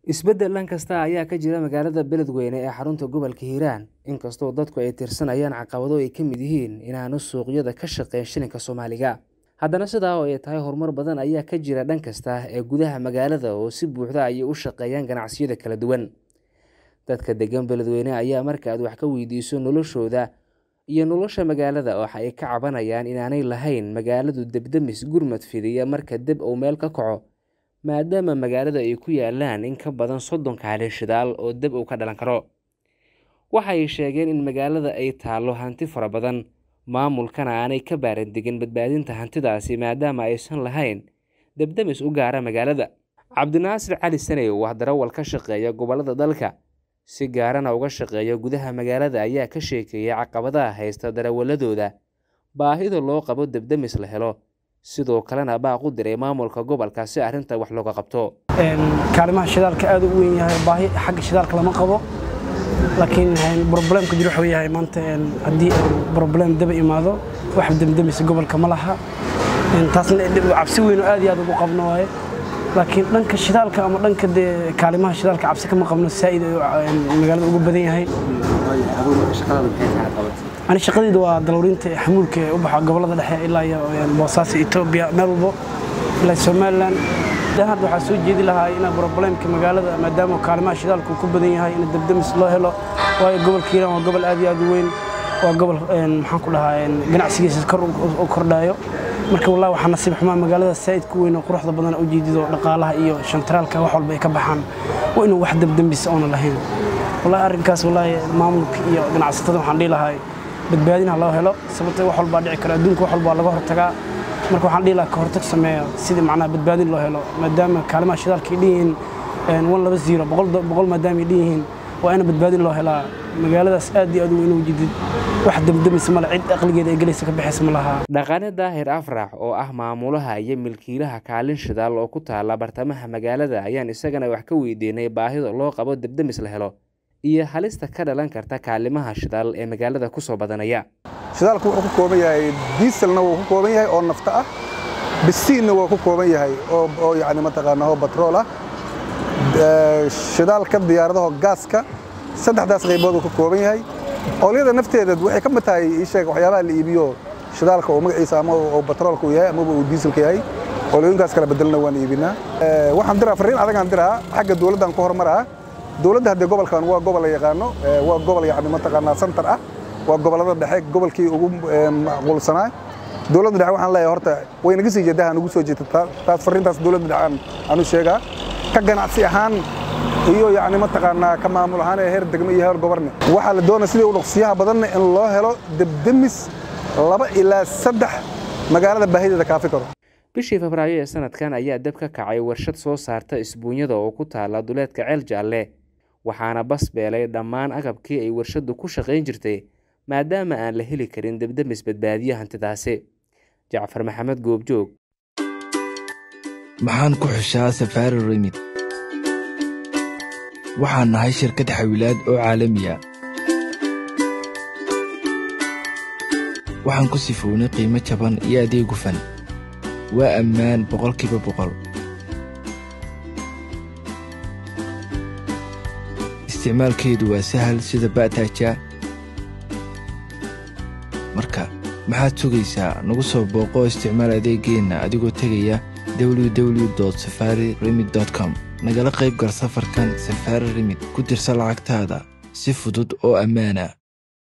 Isbeddel dhan kasta ayaa ka jira magaalada Beledweyne ee xarunta gobolka Hiiraan, inkastoo dadku ay tirsanayaan caqabado ay ka mid yihiin inaanu suuqyada ka shaqayn shilinka Soomaaliga. Haddana sidaa oo ay tahay horumar badan ayaa ka jira dhan kasta ee gudaha magaalada oo si buuxda ayay u shaqeeyaan ganacsiyada kala duwan. Dadka degan Beledweyne ayaa marka aad wax ka weydiiso noloshooda iyo nolosha magaalada waxa ay ka cabanayaan inaanay lahayn magaaladu dab-damis gurmad fidiya marka dab uu meel ka kaco maadaama magaalada ay ku yaalaan in ka badan soddon kaalin shidaal oo dab uu ka dhalan karo. Waxa ay sheegeen in magaalada ay taallo hanti fara badan, maamulkana aanay ka baaran degin badbaadinta hantidaasi maadaama aysan lahayn dab-damis u gaara magaalada. Cabdinaasir Cali Sanew waa darawal ka shaqeeya gobollada dalka, si gaarana uga shaqeeya gudaha magaalada ayaa ka sheekeeyay caqabadaha haysta darawalladooda, baahida loo qabo dab-damis la helo, sidoo kalena baaq u diray maamulka gobolka si arrinta wax looga qabto. kaalimaha shidaalka aad u weyn yahay baahi xagga shidaalka lama qabo laakiin problemka jiro wuxuu yahay maanta haddii problem daba imaado wax damdamisa gobolka ma laha taasna cabsi weyn oo aad iyo aad ugu qabno waaye laakiin dhanka shidaalka ama dhanka dee kaalimaha shidaalka cabsi kama qabno saa'id ayuu magaalada ugu badan yahay ani shaqadayda waa dalawrinta xamuulka ee u baxa gobollada dhexe ilaa iyo boosaaso etoobiya meel walbo ilaa somaliland hadda waxaa soo jeedi lahaa ina problemka magaalada maadaama kaalimaha shidaalka uu ku badan yahay in dabdamis loo helo waayo gobolka hiiraan waa gobol aad iyo aad u weyn waa gobol maxaan ku dhahaa ganacsigiisa kor u kordhayo marka wallahi waxaa nasiib xumaa magaalada saa'id ku weyn oo quruxda badan u jeedido dhaqaalaha iyo shantaraalka wax walba ay ka baxaan waa inuu wax dabdambisa oona lahayn wallahi arrinkaas wallahi maamulka iyo ganacsatada waxaan dhihi lahaa badbaadin ha loo helo sababtoo wax walbaa dhici kara adduunka wax walbaa laga hortagaa marka waxaan dhihi lahaa ka hortag sameeya sidii macnaha badbaadin loo helo maadaama kaalimaha shidaalka ay dhiyihiin wan laba ziro boqol maadaama ay dhiyihiin waa ina badbaadin loo helaa magaaladaas aad iyo aad u weyn u jidid wax damdamis male cid aqligeeda ay gelaysa ka baxaysa ma laha dhaqane daahir afrax oo ah maamulaha iyo milkiilaha kaalin shidaal oo ku taala bartamaha magaalada ayaan isagana wax ka weydiinay baahida loo qabo dabdamis la helo iyo halista ka dhalan karta kaalimaha shidaal ee magaalada ku soo badanaya shidaalku wuxuu ku kooban yahay diiselna wuu ku kooban yahay oo nafta ah bisiinna waa ku kooban yahay oo yani mataqaanaa oo batrool ah shidaalka diyaaradaha gaaska saddexdaas qaybood uu ka kooban yahay oolyada nafteeda waxay ka mid tahay ii sheeg waxyaabaha la iibiyo shidaalka oo magaciisa ama oo batroolka uu yahay amaba uu diiselka yahay oolyooyinkaas kala bedelna waan iibinaa waxaan diraa farriin adagaan diraa xagga dowladdan ku horumaraa dowladda haddee gobolkan waa gobol la yaqaano waa gobol yani mataqaanaa santar ah waa gobollada dhexe gobolkii ugu macquulsanaa dowladda dhexe waxaan leeyahay horta way naga sii jeedaa nugu soo jeedta taas farriintaas dowladda dhexe aanu sheegaa ka ganacsi ahaan iyo yani mataqaanaa ka maamul ahaan ee heer degmo iyo heer goborne waxaa la doonaya sidii u dhaqsiyaha badanna in loo helo debdemis laba ilaa saddex magaalada baahideeda kaafi karo bishii febraayo ee sanadkan ayaa dab ka kacay warshad soo saarta isbuunyada oo ku taala duleedka ceel jaalle waxaana bas beelay dhammaan agabkii ay warshaddu ku shaqayn jirtay maadaama aan la heli karin debdemis badbaadiya hantidaasi jacfar maxamed goobjoog maxaan ku xushaa safaari remid waxaan nahay shirkad xawilaad oo caalamiya waxaan ku sifownay qiimo jaban iyo adeeg gufan waa ammaan boqolkiiba boqol isticmaalkeedu waa sahal sida ba'taaja marka maxaad sugaysaa nagu soo booqo isticmaal adeeggeenna adigoo tegaya www safari remid com nagala qayb gal safarkan safaari remid ku dirsa lacagtaada si fudud oo ammaana